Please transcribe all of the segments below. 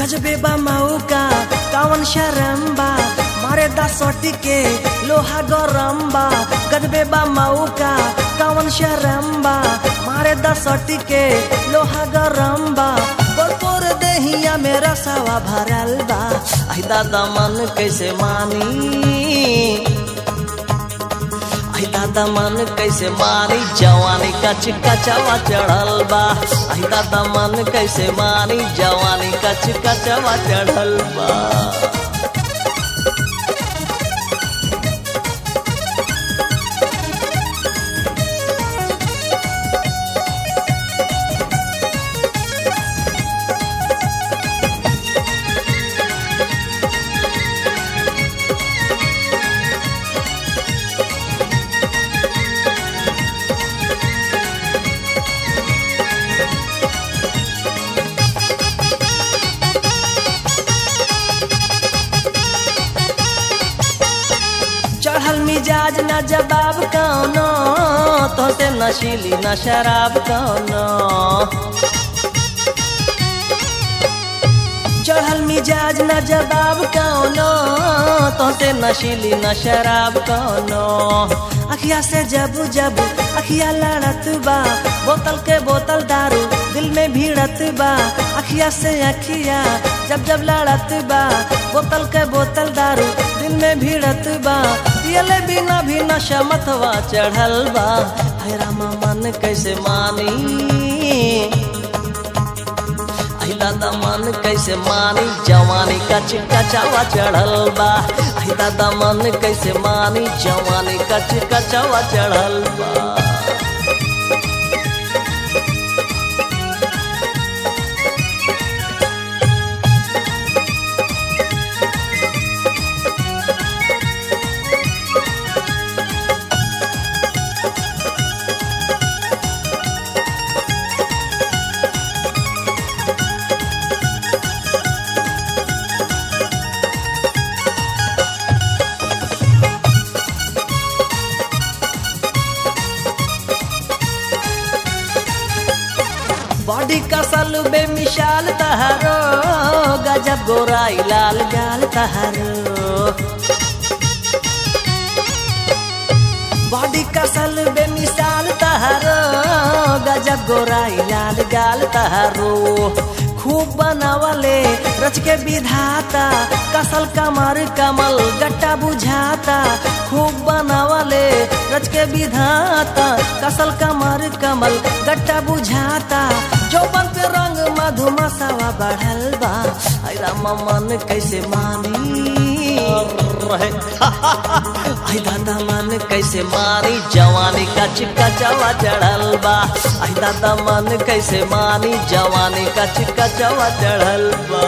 गजबे बा मौका कावन शरम्बा मारे दसोटी के लोहा गरम्बा गजबे बा मौका कावन शरम्बा मारे दसोटी के लोहा गरम्बा पोर देहिया मेरा सवा भरल बा आई दादा मन कैसे मानी आई दादा मन कैसे मारी जवानी का चिक्का चवा चढ़ल बा आई दादा मन कैसे मारी जवानी का चिक्का चवा चढ़ल बा चढ़ल मिजाज न जवाब कौनो तो से नशीली न शराब कौनो चढ़ल मिजाज न जवाब कौनो तो से नशीली न शराब कौनो अखिया से जब जब अखिया लड़त बा बोतल के बोतल दारू दिल में भीड़त बा अखिया से अखिया जब जब लड़त बा बोतल के बोतल दारू दिल में भीड़त बा पियले बिना भी नशा मतवा चढ़ल बा है रामा मन कैसे मानी आई दादा मन कैसे मानी जवानी का चिक्का चावा चढ़ल बा आई दादा मन कैसे मानी जवानी का चिक्का चावा चढ़ल बा बॉडी कसल बेमिसाल तहारो गजब गोराई लाल गाल तहारो बॉडी कसल बेमिसाल तहारो गजब गोराई लाल गाल तहारो खूब बनावले रच के विधाता कसल कमर कमल गट्टा बुझाता खूब बनावले रच के विधाता कसल कमर कमल गट्टा बुझाता चौपन पे रंग मधुमसावा बढ़ल बा आई रामा मन कैसे मानी रहे आई दादा मन कैसे मानी जवानी का चिक्का चवा चढ़ल बा आई दादा मन कैसे मानी जवानी का चिक्का चवा चढ़ल बा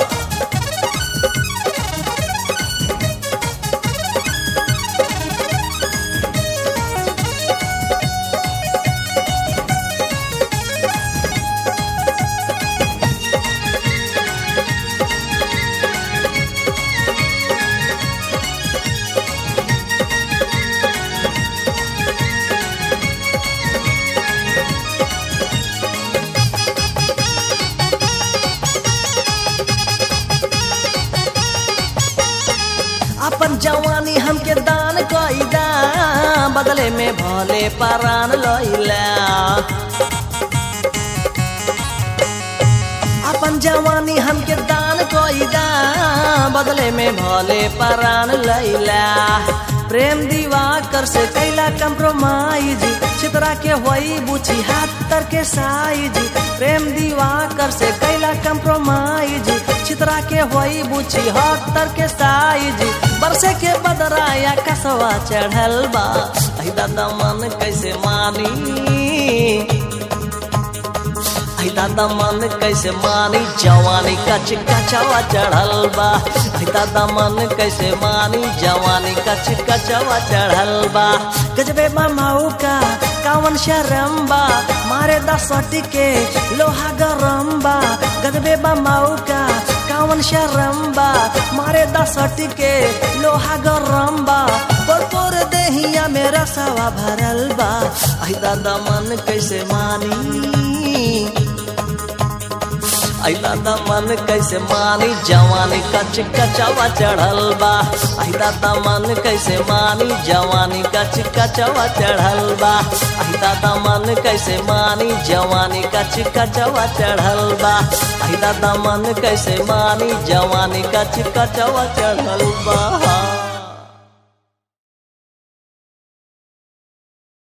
अपन जवानी हमके दान कईदा बदले में भले परान लैला अपन जवानी हमके दान कईदा बदले में भले परान लैला प्रेम दीवाकर से कैला कंप्रोमाइज चित्रा के होई बुची हाथ तर के साइज प्रेम दीवाकर से कैला कंप्रोमाइज चित्रा के होई बुची हाथ तर के साइज बरसे के बदराया कसवा चढ़ल बा आई दादा मन कैसे मानी आई दादा मन कैसे मानी जवानी का चिक्का चवा चढ़ल बा आई दादा मन कैसे मानी जवानी का चिक्का चवा चढ़ल बा गजबे माऊ का कावन शरम बा मारे दसटी के लोहा गरम बा गजबे माऊ का कावन शरम बा मारे दसटी के लोहा गरम बा पोर पोर देहिया मेरा सवा भरल बा आई दादा मन कैसे मानी अइला दा मन कैसे मानी जवानी कच कचवा चढ़ल बा अइला दा मन कैसे मानी जवानी कच कचवा चढ़ल बा अइला दा मन कैसे मानी जवानी कच कचवा चढ़ल बा अइला दा मन कैसे मानी जवानी कच कचवा चढ़ल बा